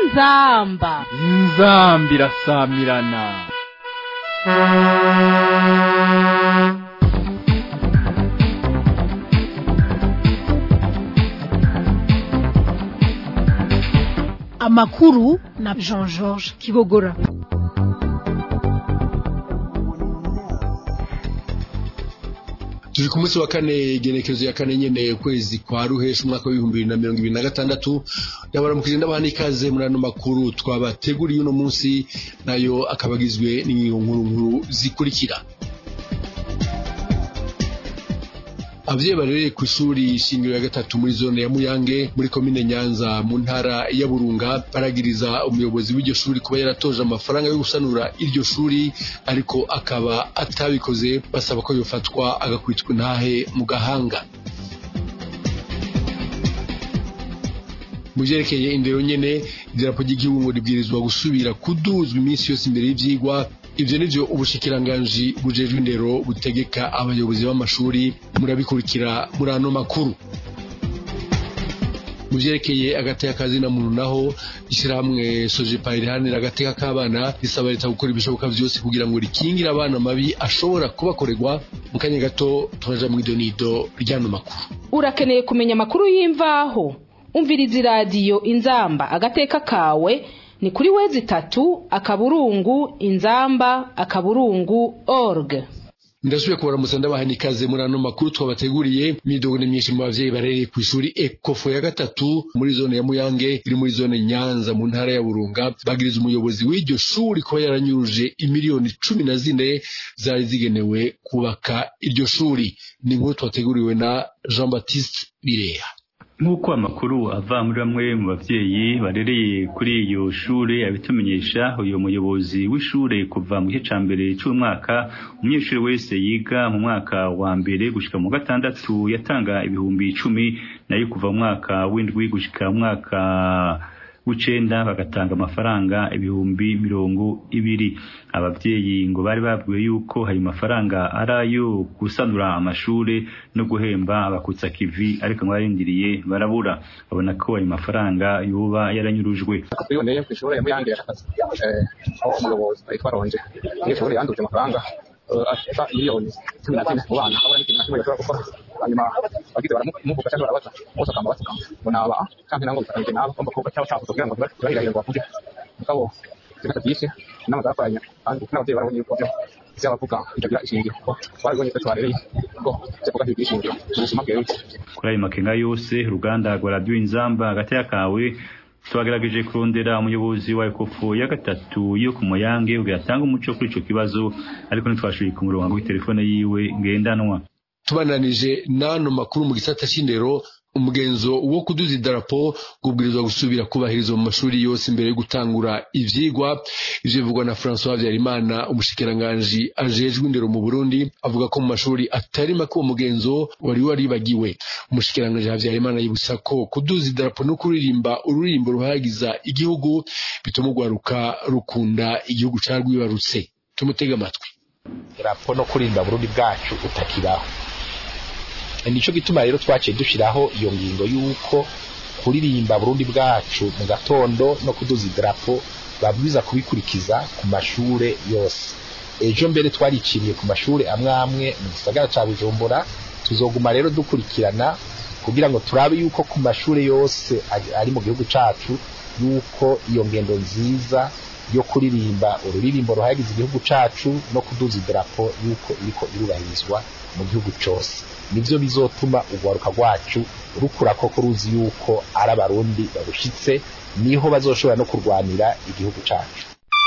inzamba inzambi irasamirana amakuru na jean georges kibogora turi ku munsi wa kane igenekerezo ya kane nyene ukwezi kwa ruhesha umwaka w'ibihumbi bibiri na mirongo ibiri na gatandatu yabaramukije n'abana ikaze muri ano makuru twabateguriye uno munsi nayo akaba agizwe n'ingingo nkuru nkuru zikurikira abavyeyi barereye ku ishuri shingiro ya gatatu muri zone ya muyange muri komine nyanza mu ntara ya burunga baragiriza umuyobozi w'iryo shuri kuba yaratoje amafaranga yo gusanura iryo shuri ariko akaba atabikoze basaba ko yofatwa agakwitwa intahe mu gahanga mu vyerekeye indero nyene idarapo ry'igihugu ngo ribwirizwa gusubira kuduzwa iminsi yose imbere y'ivyigwa ivyo nivyo ubushikiranganji bujejwe indero butegeka abayobozi b'amashuri murabikurikira muri ano makuru mu vyerekeye agateka kazina muntu naho ishyirahamwe sojepa riharanira agateka k'abana risaba leta gukora ibishoboka vyose kugira ngo rikingire abana mabi ashobora kubakorerwa mu kanya gato turaja mw'idonido ry'ano makuru urakeneye kumenya amakuru y'imvaho umviriza iradiyo inzamba agateka kawe ni kuri wezi itatu akaburungu inzamba akaburungu org ndasubiye kubaramutsa ndabaha n'ikaze muri ano makuru twabateguriye imidogo ni myinshi mu bavyeyi barereye ku ishuri ekofo ya gatatu muri zone ya muyange iri muri zone nyanza mu ntara ya burunga bagiriza umuyobozi w'iryo shuri kuba yaranyuruje imiliyoni cumi na zine zari zigenewe kubaka iryo shuri ni inkuru twateguriwe na jean baptiste bireha nk'uko amakuru ava muri bamwe mu bavyeyi barereye kuri iyo shure abitumenyesha uyu muyobozi w'ishure kuva mu gice ca mbere c'umwaka umunyeshuri wese yiga mu mwaka wa mbere gushika mu gatandatu yatanga ibihumbi icumi nayo kuva mu mwaka w'indwi gushika mu mwaka w'icenda bagatanga amafaranga ibihumbi mirongo ibiri abavyeyi ngo bari babwiwe yuko ayo mafaranga ari ayo gusanura amashure no guhemba abakutsa kivi ariko ngo barindiriye barabura babona ko ayo mafaranga yoba yaranyurujwe twiboneye ku ishuri ya muyange yashakaze aho umuyobozi yitwa ronje n'ishuri yanduje amafaranga ashaka miliyoni cumi na zine mu bana abona n'ikintu na kimwe gashobora gukora hanyuma bagize baramuvuga cyangwa barabaza bose akamba basuka ngo naba kandi nango bifatanyije nabo ngomba kuvuga cyangwa cyavuze kugira ngo turahirahira ngo bavuge mugabo ibintu byinshi inama zakoranye kandi n'ababyeyi barabonye yuko byo byabavuga bitagira ishingiro kuko barabonye ko twarereye ko byavuga ntibishingiro mu buzima bwewe kuri ayo makenga yose uruganda rwa radiyo inzamba hagati kawe twagerageje kurondera umuyobozi wa ekofu ya gatatu yo ku muyange ubwo yatanga umuco kuri ico kibazo ariko ntitwashoboye kumuronga kuri telefone yiwe ngendanwa tubananije n'ano makuru mu gisata c'indero umugenzo wo kuduza idarapo kubwirizwa gusubira kubahirizwa mu mashuri yose imbere yo gutangura ivyigwa ivyo bivugwa na François Habyarimana umushikiranganji ajejwe indero mu Burundi avuga ko mu mashuri atari make uwo mugenzo wari waribagiwe umushikiranganji Habyarimana yibutsa ko kuduza idarapo no kuririmba ururimbo ruhagiza igihugu bituma urwaruka rukunda igihugu carwibarutse tumutega amatwi idarapo no kurimba Burundi bwacu utakibaho nico gituma rero twaciye dushiraho iyo ngingo yuko kuririmba Burundi bwacu mu gatondo no kuduza idarapo babwiza kubikurikiza ku mashure yose ejo mbere twariciriye ku mashure amwe amwe mu gisagara ca Bujumbura tuzoguma rero dukurikirana kugira ngo turabe yuko ku mashure yose ari mu gihugu cacu yuko iyo ngendo nziza yo kuririmba ururirimbo ruhagize igihugu cacu no kuduza idarapo yuko iriko irubahirizwa mu gihugu cose nivyo bizotuma urwaruka rwacu rukura koko ruzi yuko ari abarundi barushitse niho bazoshobora no kurwanira igihugu cacu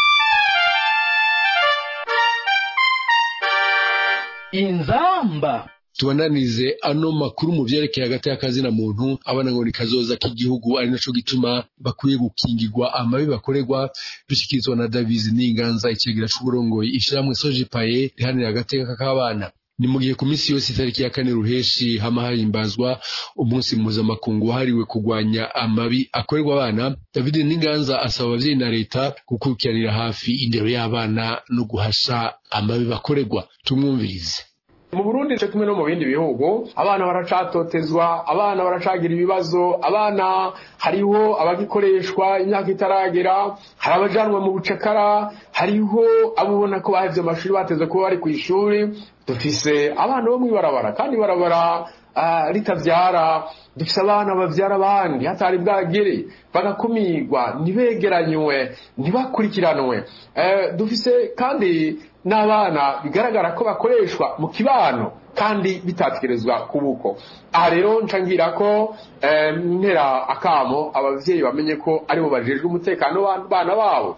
inzamba tubananize ano makuru mu vyerekeye hagati y'akazina muntu abana ngo ni kazoza k'igihugu ari naco gituma bakwiye gukingirwa amabi bakorerwa bishikirizwa na Davies Ninganza icegera c'uburongoye ishiramwe Sojipaye rihanira agateka k'abana ni mu gihe ku minsi yose itariki ya kane ruheshi hama hahimbazwa umunsi mpuzamakungu wahariwe kurwanya amabi akorerwa abana david n'inganza asaba abavyeyi na leta gukurikiranira hafi indero y'abana no guhasha amabi bakorerwa tumwumvirize mu burundi cyo kimwe no mu bindi bihugu abana baracatotezwa abana baracagira ibibazo abana hariho abagikoreshwa imyaka itaragera hari abajanwa mu bucakara hariho abo ubona ko bahevye amashuri bateze kuba bari ku ishuri dufise abana bo mw'ibarabara kandi ibarabara ah, ritavyara dufise abana bavyara abandi hatari bwagere bagakumirwa ntibegeranywe ntibakurikiranwe Eh, dufise kandi n'abana bigaragara ko bakoreshwa mu kibano kandi bitatekerezwa kubuko aha rero nca ngira ko eh, ntera akamo abavyeyi bamenye ko aribo bajejwe umutekano w'abana babo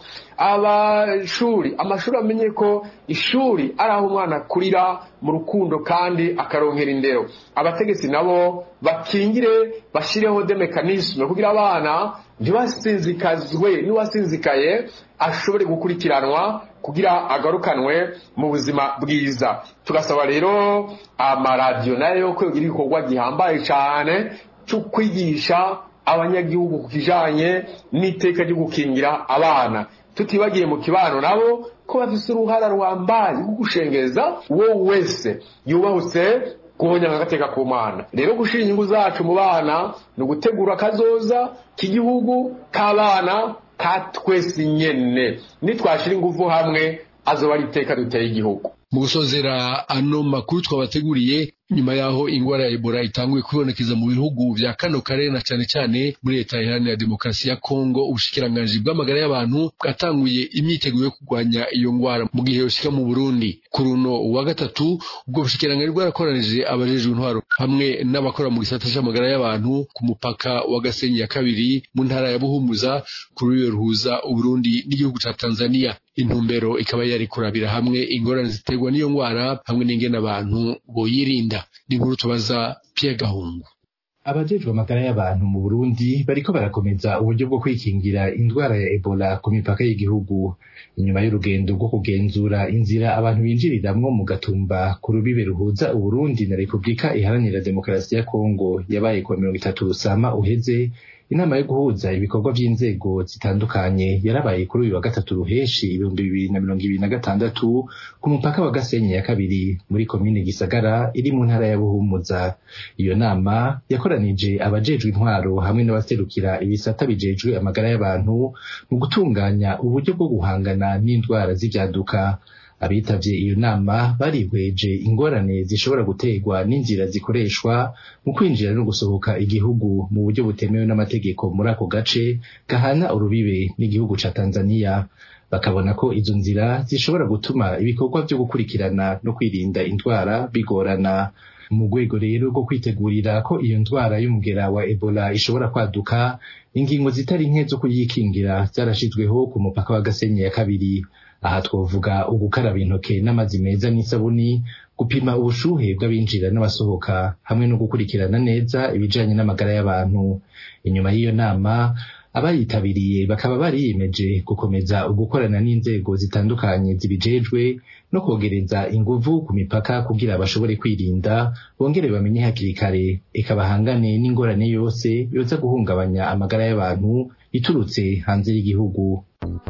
abashuri amashuri amenye ko ishuri ari aho umwana akurira mu rukundo kandi akaronkera indero abategetsi nabo bakingire bashireho de mekanisme kugira abana ntibasinzikazwe n'uwasinzikaye ashobore gukurikiranwa kugira agarukanwe mu buzima bwiza tugasaba rero amaradiyo nayo ko yogira igikorwa gihambaye cyane cyo kwigisha abanyagihugu ku kijanye n'iteka ryo gukingira abana tutibagiye mu kibano nabo ko bafise uruhara ruhambaye rwo gushengeza uwo wese yubahutse guhonyanga agateka ku mwana rero gushira inyungu zacu mu bana ni ugutegura akazoza k'igihugu k'abana ka twese nyene nitwashira ingufu hamwe azoba ari iteka duteye igihugu mu gusozera ano makuru twabateguriye nyuma yaho ingwara ya Ebola itanguye kwibonekeza mu bihugu vya kano karere na cane cane muri leta iharanira demokarasi ya Kongo ubushikiranganji bw'amagara y'abantu bwatanguye imyiteguro yo kurwanya iyo ngwara mu gihe yoshika mu Burundi kuri uno wa gatatu ubwo bushikiranganji bwarakoranije abajejwe intwaro hamwe n'abakora mu gisata c'amagara y'abantu ku mupaka wa Gasenyi ya kabiri mu ntara ya Buhumuza kuri uyo ruhuza Uburundi n'igihugu ca Tanzania intumbero ikaba yari kurabira hamwe ingorane ziterwa n'iyo ngwara hamwe n'ingene abantu boyirinda ni inkuru tubaza Pierre Gahungu abajejwe amagara y'abantu mu Burundi bariko barakomeza uburyo bwo kwikingira indwara ya Ebola ku mipaka y'igihugu inyuma y'urugendo rwo kugenzura inzira abantu binjiriramwo mu gatumba ku rubibe ruhuza Uburundi na Repubulika iharanira demokarasi ya Kongo yabaye ku wa mirongo itatu Rusama uheze inama yo guhuza ibikorwa vy'inzego zitandukanye yarabaye kuri uyu wa gatatu ruheshi ibihumbi bibiri na mirongo ibiri na gatandatu ku mupaka wa Gasenyi ya kabiri muri komine Gisagara iri mu ntara ya Buhumuza iyo nama yakoranije abajejwe intwaro hamwe n'abaserukira ibisata bijejwe amagara y'abantu mu gutunganya uburyo bwo guhangana n'indwara z'ivyaduka abitavye iyo nama barihweje ingorane zishobora guterwa n'inzira zikoreshwa mu kwinjira no gusohoka igihugu mu buryo butemewe n'amategeko muri ako gace gahana urubibe n'igihugu ca Tanzania bakabona ko izo nzira zishobora gutuma ibikorwa vyo gukurikirana no kwirinda indwara bigorana mu rwego rero rwo kwitegurira ko iyo ndwara y'umugera wa Ebola ishobora kwaduka ingingo zitari nke zo kuyikingira zarashizweho ku mupaka wa Gasenyi ya kabiri aha twovuga ugukaraba intoke n'amazi meza n'isabuni gupima ubushuhe bw'abinjira n'abasohoka hamwe no gukurikirana neza ibijanye n'amagara y'abantu inyuma y'iyo nama abayitabiriye bakaba bariyemeje gukomeza ugukorana n'inzego zitandukanye zibijejwe no kogereza inguvu ku mipaka kugira bashobore kwirinda bongere bamenye hakiri kare eka bahangane n'ingorane yose yoza guhungabanya amagara y'abantu iturutse hanze y'igihugu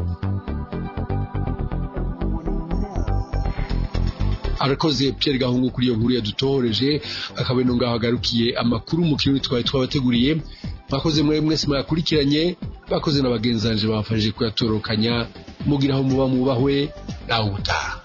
arakoze Pierre Gahungu kuri iyo nkuru yadutohoreje akaba ino ngaho agarukiye amakuru mu kirimi twari twabateguriye bakoze mwe mwese mwakurikiranye bakoze na bagenzanje bafashije kuyatorokanya mugira aho muba mubahwe nawe utaha